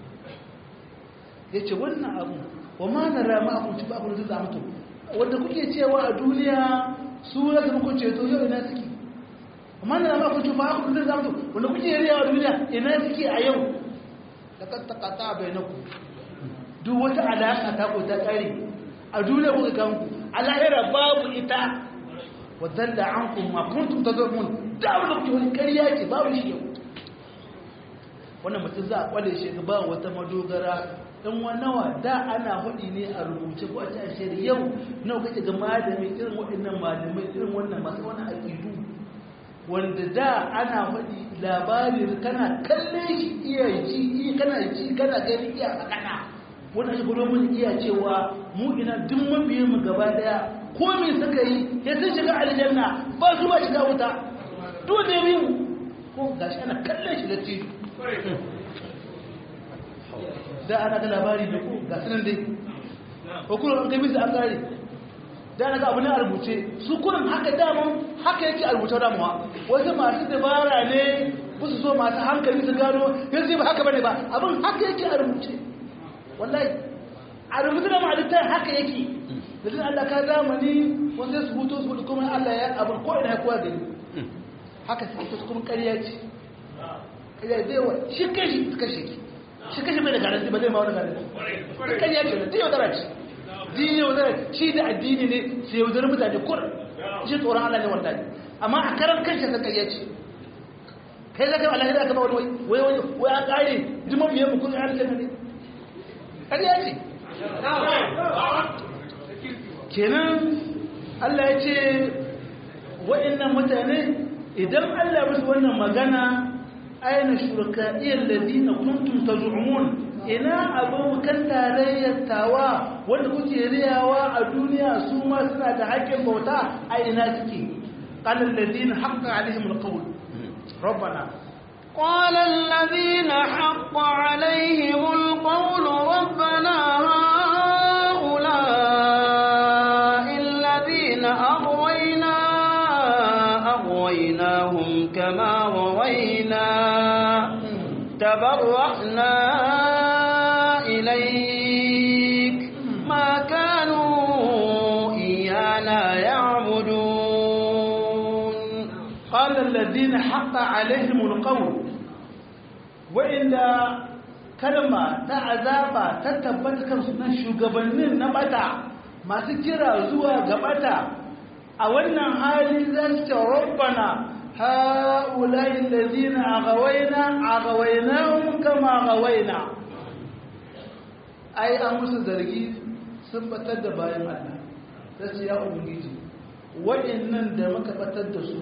yace wannan abu wa ma nara ma kun ci ba ku da mutum wanda kuke cewa a duniya su za su muku ceto yau ina suke amma nara ma kun ci ba ku da mutum wanda kuke riya a duniya ina suke a yau laqad taqata bainakum duk wata alaka ta ko ta kare a duniya kuka kan ku a lahira babu ita wa dalla ankum ma kuntum tadrun da abin da kuke wani ƙarya ce babu shi yau wannan mutum za a kwale shi ba wata madogara dan nawa da ana hudi ne a rubuce ko a ci a shiri yau nawa kake ga malami irin waɗannan malamai irin wannan masu wani aƙidu wanda da ana hudi labari kana kalle shi iya ji iya kana ji kana gani iya kana wannan shi gudu mun iya cewa mu ina duk mabiyin mu gaba daya ko me suka yi sai sun shiga aljanna ba su ba shiga wuta dole ne mu ko gashi ana kallon shi da tijo da ana ga labari da ku ga sanan dai ko kuma an kai bisa an kare da ana ga abu ne a rubuce su kurin haka daman haka yake a rubuce damuwa wasu masu dabara ne ba su so masu hankali su gano yanzu ba haka bane ba abin haka yake a rubuce wallahi a rubuce da ma'alittar haka yake da zai Allah ka zamani wanda su hutu su hutu kuma Allah ya abin ko ina ya kowa gani haka suke ta kuma ƙarya ce ƙarya zai wa shi kai shi suka shi shi kashi mai da garanti ba zai ma wani garanti ƙarya ce da yaudara ce din yaudara shi da addini ne sai yaudara mutane kur shi tsoron Allah ne wallahi amma a karan kanshi ta ƙarya ce kai zaka Allah ya kama wani wai wai wai an ƙare jimon biyan mu kun yi aljanna ne ƙarya ce kenan Allah ya ce wa'annan mutane idan Allah musu wannan magana aina shurakaiyar ladina kuntum taz'umun ina abokan tarayyar tawa wanda kuke riyawa a duniya su ma suna da haƙƙin bauta a ina suke qala alladhina haqqa alaihim alqawl rabbana قال الذين حق عليهم القول ربنا هؤلاء الذين أغوينا أغويناهم كما غوينا تبرأنا إليك ما كانوا إيانا يعبدون قال الذين حق عليهم القول وإلا kalma ta azaba ta tabbata kansu na shugabannin na bata masu kira zuwa ga bata a wannan hali za su ce rabbana ha'ulai allazina aghawaina aghawainahum kama aghawaina ai an musu zargi sun batar da bayan Allah sai ya ubangiji waɗannan da muka batar da su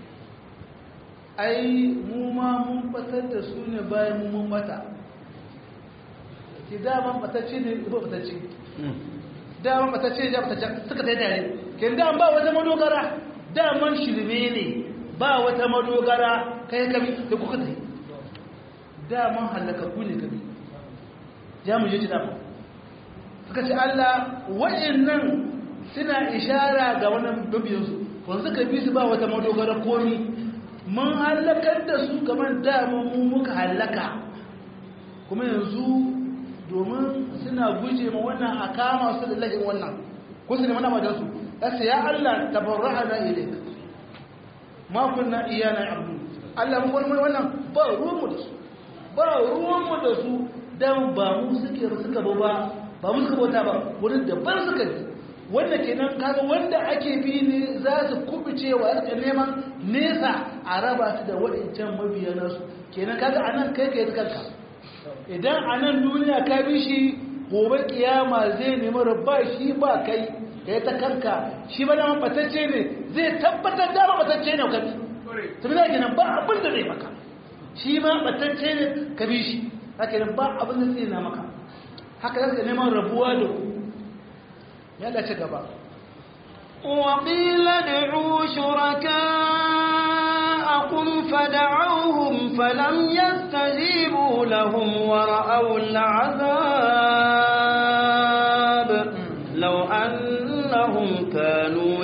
ai mu ma mun batar da su ne bayan mu mun bata ki daman batacce ne ba batacce daman batacce ne batacce suka ta yi tare kin da ba wata madogara daman shirme ne ba wata madogara kai kami da kuka ta yi daman halakaku ne kami ya mu je ci dama suka ce Allah wa'annan suna ishara ga wannan babiyansu wanda suka bi su ba wata madogara komi mun halakar da su kamar daman mu muka halaka kuma yanzu domin suna guje ma wannan a kama su da lahin wannan ko su ne mana majansu ƙasa ya Allah tabarra'a na ilik ma kunna iyana abdu Allah mun wani wannan ba ruwanmu da su ba ruwanmu da su dan ba mu suke suka ba ba ba mu suka bauta ba wurin da ban suka ji wanda kenan kaga wanda ake bi ne za su kubuce wa suka neman nesa a raba su da waɗancan mabiya nasu kenan kaga anan kai kai kanka idan a nan duniya ka bi shi gobe kiyama zai nemi rabba shi ba kai ka yi ta kanka shi ba dama batacce ne zai tabbatar dama batacce ne ka bi ta bi za ba abin da zai maka shi ma batacce ne ka bi shi haka nan ba abin da zai na maka haka za ka neman rabuwa da ku ya dace gaba وقيل ادعوا شركاءكم فدعوهم فلم يستجيبوا لهم ورأوا العذاب لو أنهم كانوا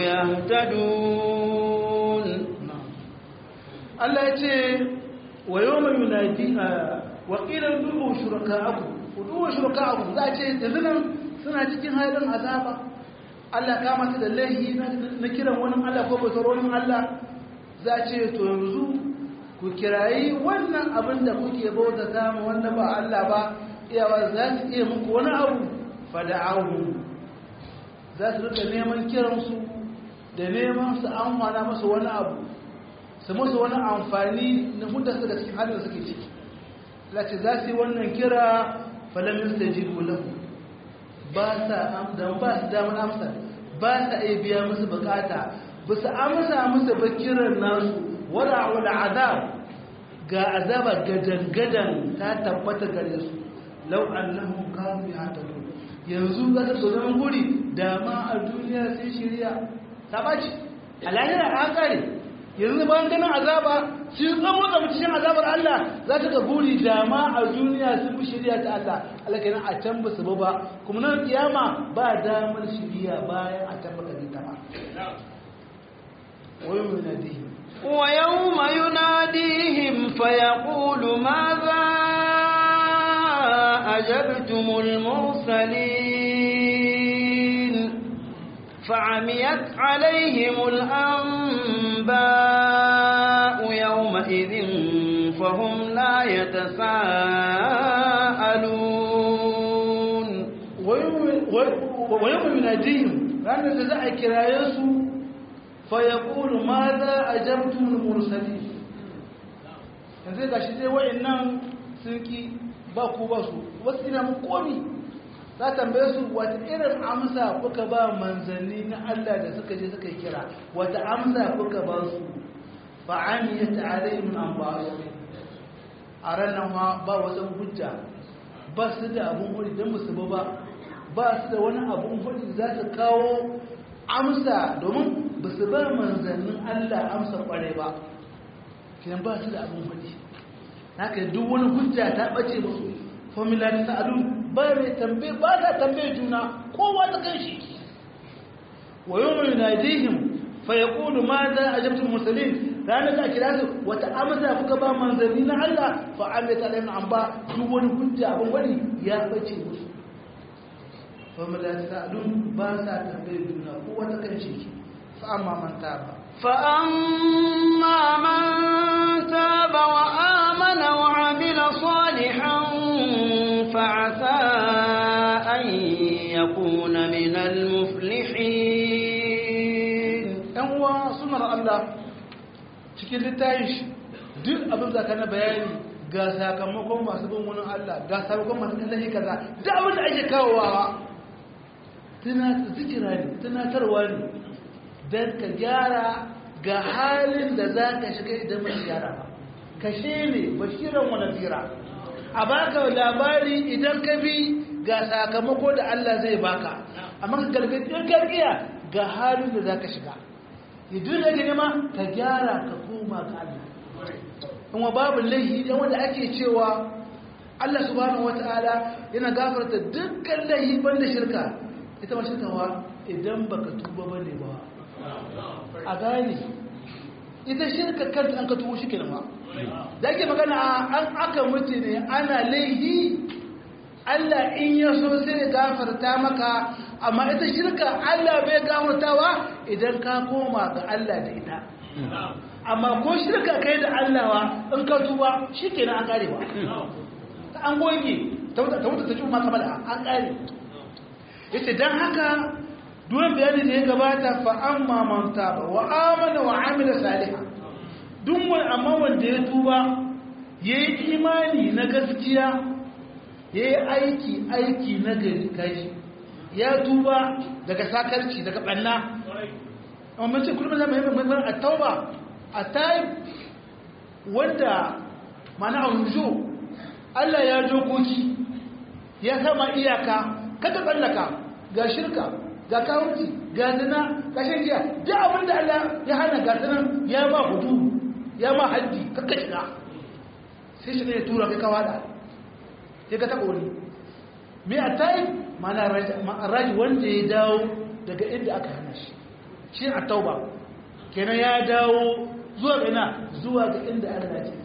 يهتدون الله يتي ويوم ينادي وقيل ادعوا شركاءكم ادعوا شركاءكم ذا ce yanzu suna cikin halin azaba Allah ka mata da laihi na kiran wani Allah ko bautar wani Allah za ce to yanzu ku kirayi wannan abin da kuke bauta ta mu wanda ba Allah ba iyawa za su iya muku wani abu fada'ahu za su rika neman kiransu da neman su amfana masu wani abu su musu wani amfani na hudarsu da cikin halin da suke ciki lati za su yi wannan kira falam yastajibu lahu ba sa da ba su damar amsa ba sa iya biya musu bukata ba su amsa musu ba kiran nasu wala wala azab ga azaba gadan-gadan ta tabbata gare su lau annahum kanu yahtadun yanzu za ta tsoron guri da ma a duniya sai shirya ta baci a lahira an kare yanzu bayan ganin azaba sun tsamo da cikin azabar Allah za ta ga guri da ma a duniya sun fi shirya ta Allah Allah kenan a can ba su ba kuma nan kiyama ba damar shirya bayan a can baka ta ba wayo mai nadihi ويوم يناديهم فيقول ماذا أجبتم المرسلين فعميت عليهم الأنباء يومئذ فهم لا يتساءلون ويوم يناديهم لأن تزعي كرايسو فيقول ماذا أجبتم المرسلين yanzu ga shi dai wa'annan sun ki ba ku ba su wasu ina mun komi za tambaye su wata irin amsa kuka ba manzanni na Allah da suka je suka yi kira wata amsa kuka ba su ba an yi ta'ala min an ba su a ranar ma ba wasu hujja ba su da abun hudi don musu ba ba su da wani abun hudi za su kawo amsa domin ba su ba manzannin Allah amsa kware ba kiyan ba su da abin faɗi haka duk wani hujja ta ɓace musu formula ta sa'adu ba mai tambaye ba ta tambaye juna kowa ta kan shi wa yau mai nadihim fa ya ƙudu ma za a jabtun musulun ranar da kira su wata amsa kuka ba manzanni na Allah fa an bai taɗa an ba duk wani hujja abin wani ya ɓace musu formula ta sa'adu ba sa tambaye juna kowa ta kan shi fa amma man taba فأما من تاب وآمن وعمل صالحا فعسى أن يكون من المفلحين ‘yan uwa sunar Allah cikin littayin shi duk abin da ka na bayani ga sakamakon masu bin wani Allah ga sakamakon masu kallon kaza duk abin da ake kawowa zikira ne tunatarwa ne don ka gyara ga halin da za ka shiga idan mai gyara ba kashe ne bashiran wani zira a baka labari idan ka bi ga sakamako da Allah zai baka amma ka gargaɗin gargiya ga halin da za ka shiga idan da ke nema ka gyara ka koma ga Allah kuma babu laihi dan wanda ake cewa Allah subhanahu wata'ala yana gafarta dukkan laihi banda shirka ita ma shirkawa idan baka tuba bane ba a gane ita shirka kanta an ka tuwo shi kenan ma da ake magana an aka mutu ne ana laihi Allah in ya so sai ya gafarta maka amma ita shirka Allah bai gafartawa idan ka koma ga Allah da ita amma ko shirka kai da Allah wa in ka tuba shi kenan an kare ba an goge ta wuta ta wuta ta ji ma kamar an kare yace dan haka duwan bayani da ya gabata fa amma man taba wa amana wa amila salihan duk wani amma wanda ya tuba yayi imani na gaskiya yayi aiki aiki na gari kai ya tuba daga sakarci daga banna amma mun ce kullum zama yi mai at-tauba at-taib wanda mana aujo Allah ya dokoki ya sama iyaka kada tsallaka ga shirka ga kawunci ga zina ga shan giya duk abin da Allah ya hana ga sanan ya ba hudu ya ma haddi kakka shiga sai shi ne ya tura kai kawada sai ka taɓa wani me a tayi mana raji wanda ya dawo daga inda aka hana shi shi a tauba kenan ya dawo zuwa ga ina zuwa ga inda Allah ce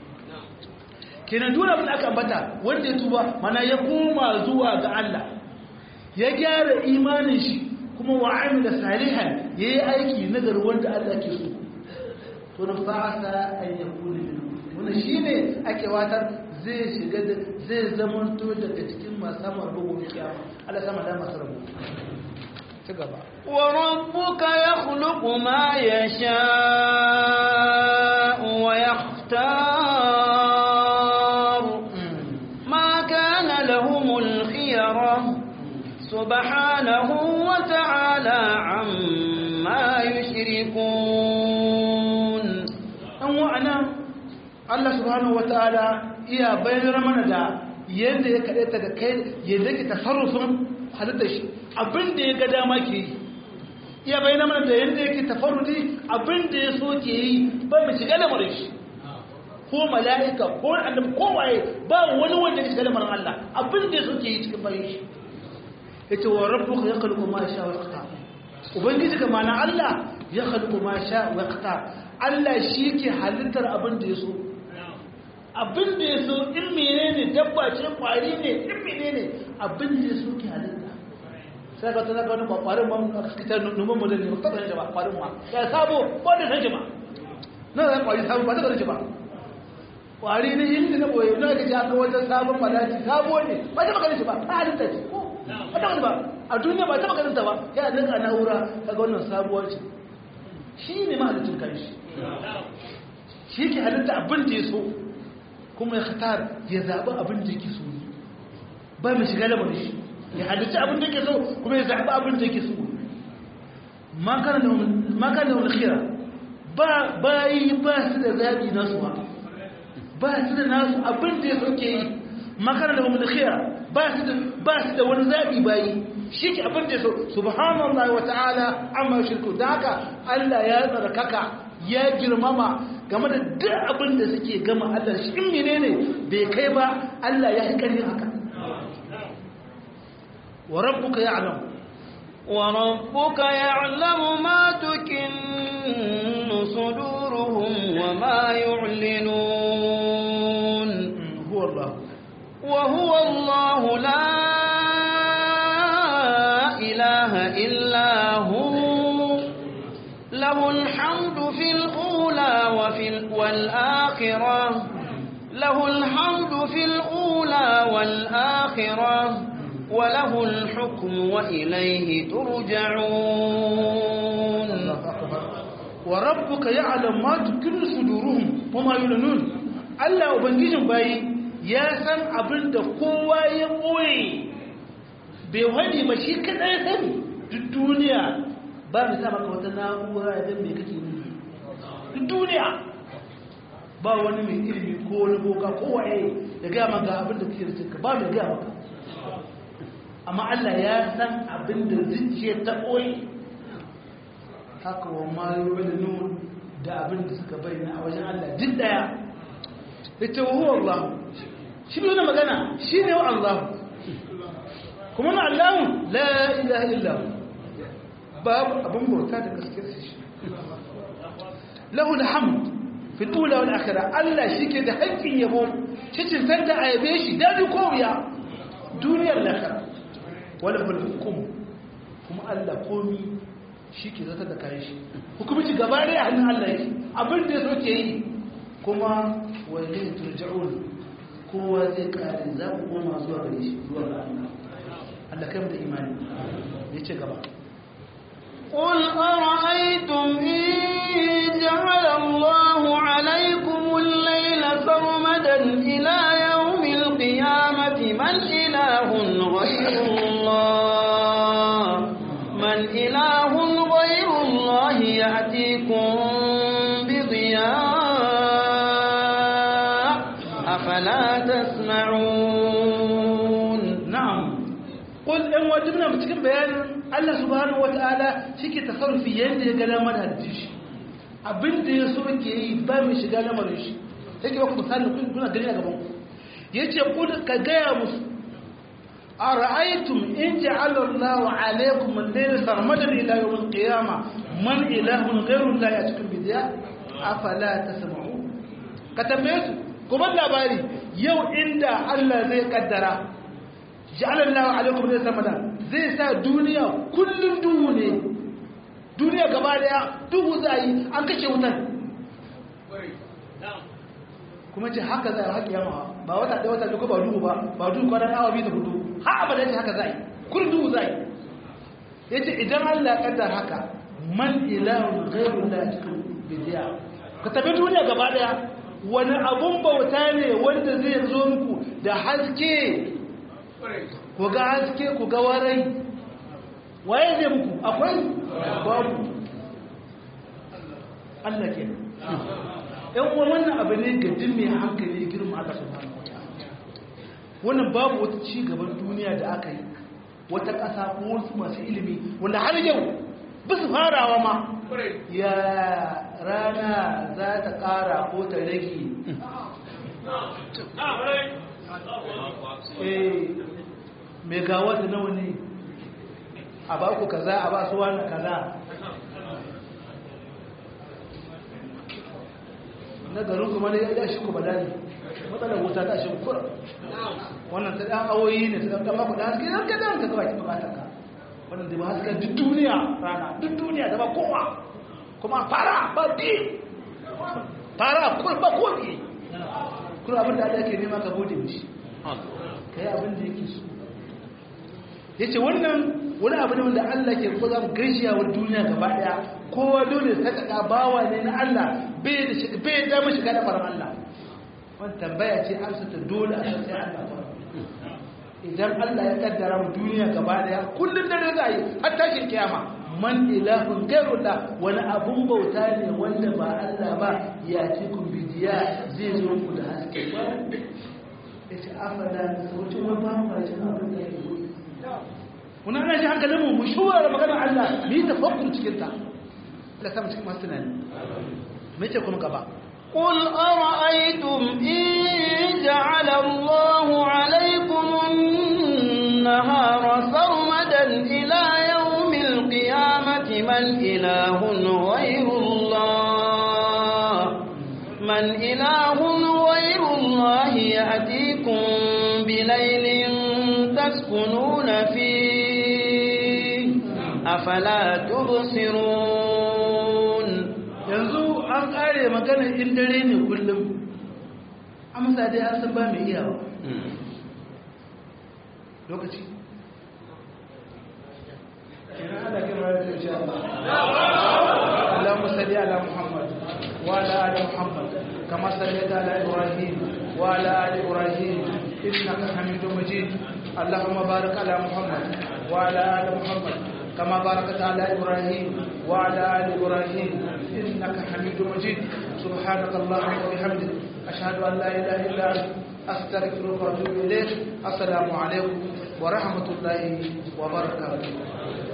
kenan duk abin da aka ambata wanda ya tuba mana ya koma zuwa ga Allah ya gyara imanin shi kuma wa amila salihan yayi aiki nagar wanda Allah ke so to na fa'asa an yakuna min wannan shine ake watar zai shiga da zai zamanto daga cikin masu samun rubu kiyama Allah sama da masu rubu ci gaba wa rabbuka yakhluqu ma yasha'u wa yakhtar ma kana lahum سبحانه وتعالى عما يشركون an wa'ana Allah subhanahu wa ta'ala iya bayanar mana da yadda ya kaɗaita da kai yadda ke tasarrufin halittar shi abin da ya ga dama ke yi iya bayanar mana da yadda yake tafarruti abin da ya so ke yi ba mai shiga lamarin shi ko mala'ika ko annabi ko waye ba wani wanda ya shiga lamarin Allah abin da ya so ke yi cikin bayan shi yace wa rabbuka yakhluqu ma yasha wa yaqtar ubangiji ka mana Allah ya khalqu ma sha wa yaqtar Allah shi ke halittar abin da ya so abin da ya so in menene dabba ce kwari ne in menene abin da ya so ke halitta sai ka tsaka wani kwarin ma aka kita numan mu da ne ba ta ba kwarin ma ya sabo ko da san ba na zan kwari sabo ba ta san ba kwari ne yin na boye na ga aka wajen sabon malaki sabo ne ba ta magana shi ba ta halitta ce ko ba ta ba a duniya ba ta magana ta ba ya dinka na'ura kaga wannan sabuwar ce shi ne mahalicin kanshi shi ke halitta abin da ya so kuma ya khatar ya zaɓi abin da yake so ne ba mai shiga lamarin shi ya halitta abin da yake so kuma ya zaɓi abin da yake so makana da wani khira ba yi ba su da zaɓi nasu ba ba su da nasu abin da ya so ke yi makana da wani khira ba su da wani zaɓi bayi shi ke abin da ya so subhanallah wa ta'ala amma shirku da haka Allah ya tsarkaka ya girmama game da duk abin da suke gama Allah shi in menene bai kai ba Allah ya hikarin haka wa rabbuka ya'lam wa rabbuka ya'lamu ma tukinnu suduruhum wa ma yu'linun huwa Allah wa huwa Allah la ilaha illa hu له الحمد في الأولى وفي والآخرة له الحمد في الأولى والآخرة وله الحكم وإليه ترجعون وربك يعلم ما تكن صدورهم وما يعلنون Allah Ubangijin bayi ya san abin da kowa ya ɓoye bai wani ba shi kaɗai sani duk duniya ba mu sa maka wata na'ura ya mai kake nufi duk duniya ba wani mai ilimi ko wani boka ko waye ya gaya maka abin da kake rikinka ba mai gaya maka amma Allah ya san abin da zuciya ta ɓoye haka wa mayu da nun da abin da suka bayyana a wajen Allah duk daya ita wa huwa Allah shi ne magana shi ne wa Allah kuma na Allah la ilaha illa babu abin bauta da gaskiyar shi lahu alhamd fi ula wal akhirah Allah shike da haƙƙin yabo cikin sanda a yabe shi dadi ko wuya duniyar lahira wala hul hukum kuma Allah komi shike zata da kai shi hukumci gaba da hannun Allah yake abin da yaso ke yi kuma wa ilayhi turja'un kowa zai kare za ku koma zuwa gare shi zuwa ga Allah Allah kai mu da imani yace gaba قل أرأيتم إن جعل الله عليكم الليل سرمدا إلى يوم القيامة من إله غير الله من إله غير الله يأتيكم بضياء أفلا تسمعون na'am qul in wajibna mu cikin bayanin Allah subhanahu wataala shike tasarrufi yanda ya ga lamar hadisi shi abinda ya so ke yi ba mai shiga lamarin shi yake ba ku misali kun kuna gani a gaban ku yace qul ka gaya musu ara'aytum in ja'ala Allahu 'alaykum al-layla sarmadan ila yawm al-qiyamah man ilahun ghayru Allah ya'tikum bi diya afala tasma'un ka tambaye su kuma labari yau inda Allah zai kaddara ja'alallahu alaikum ne samada zai sa duniya kullun duhu ne duniya gaba daya duhu zai an kashe wutan kuma ce haka zai haƙi yamma ba wata ɗaya wata duka ba duhu ba ba duhu kwanan awa biyu da hudu ha abada ce haka zai kullun duhu zai ya ce idan allah kaddar haka man ilahun ghairun la cikin bidiya ka tafi duniya gaba daya wani abun bauta ne wanda zai zo muku da haske ku ga haske ku ga warai waye zai muku akwai babu Allah ke ɗan uwa wannan abu ne ga duk mai hankali girma Allah subhanahu wa ta'ala wannan babu wata ci gaban duniya da aka yi wata ƙasa ko wasu masu ilimi wanda har yau ba su farawa ma ya rana za ta ƙara ko ta rage eh mai gawa da nawa ne a ba ku kaza a ba su wani kaza na garin kuma ne ya shi ku badani matsalar wuta ta shi kura wannan ta ɗan awoyi ne ta ɗan ɗan da haske ɗan kaɗan ka kawai bukatar ka wannan da ba haska duk duniya rana duk duniya da ba kowa kuma fara ba bi fara kuma ba ko bi kuma abin da Allah ke nema ka gode mishi ka yi abin da yake so ya ce wannan wani abu ne wanda Allah ke kuma zama gaishiya wa duniya gaba daya kowa dole ta kaka bawa ne na Allah bai da mu shiga da faran Allah wani tambaya ce amsa ta dole a sai Allah ba idan Allah ya kaddara mu duniya gaba daya kullun da za yi har tashin kiyama man ilahun gairullah wani abun bauta ne wanda ba Allah ba ya ce kun bidiya zai zo ku da haske ba ya ce afala da sautin wani ba mu jin abin da ya yi muna ana shi hankalin mu mu shura da maganar Allah mu yi tafakkur cikin ta Allah ta mu cikin masu tunani me ce kuma gaba قل أرأيتم إن جعل الله عليكم النهار سرمدا إلى يوم القيامة من إله غير الله من إله غير الله يأتيكم بليل تسكنون فيه أفلا تبصرون yanzu an kare magana in dare ne kullum amsa dai an san ba mai iyawa lokaci kenan ana kira da insha Allah Allahumma salli ala Muhammad wa ala ali Muhammad kama sallaita ala Ibrahim wa ala ali Ibrahim innaka Hamidum Majid Allahumma barik ala Muhammad wa ala ali Muhammad كما باركت على إبراهيم وعلى آل إبراهيم إنك حميد مجيد سبحانك اللهم وبحمدك أشهد أن لا إله إلا أنت أستغفرك وأتوب إليك السلام عليكم ورحمة الله وبركاته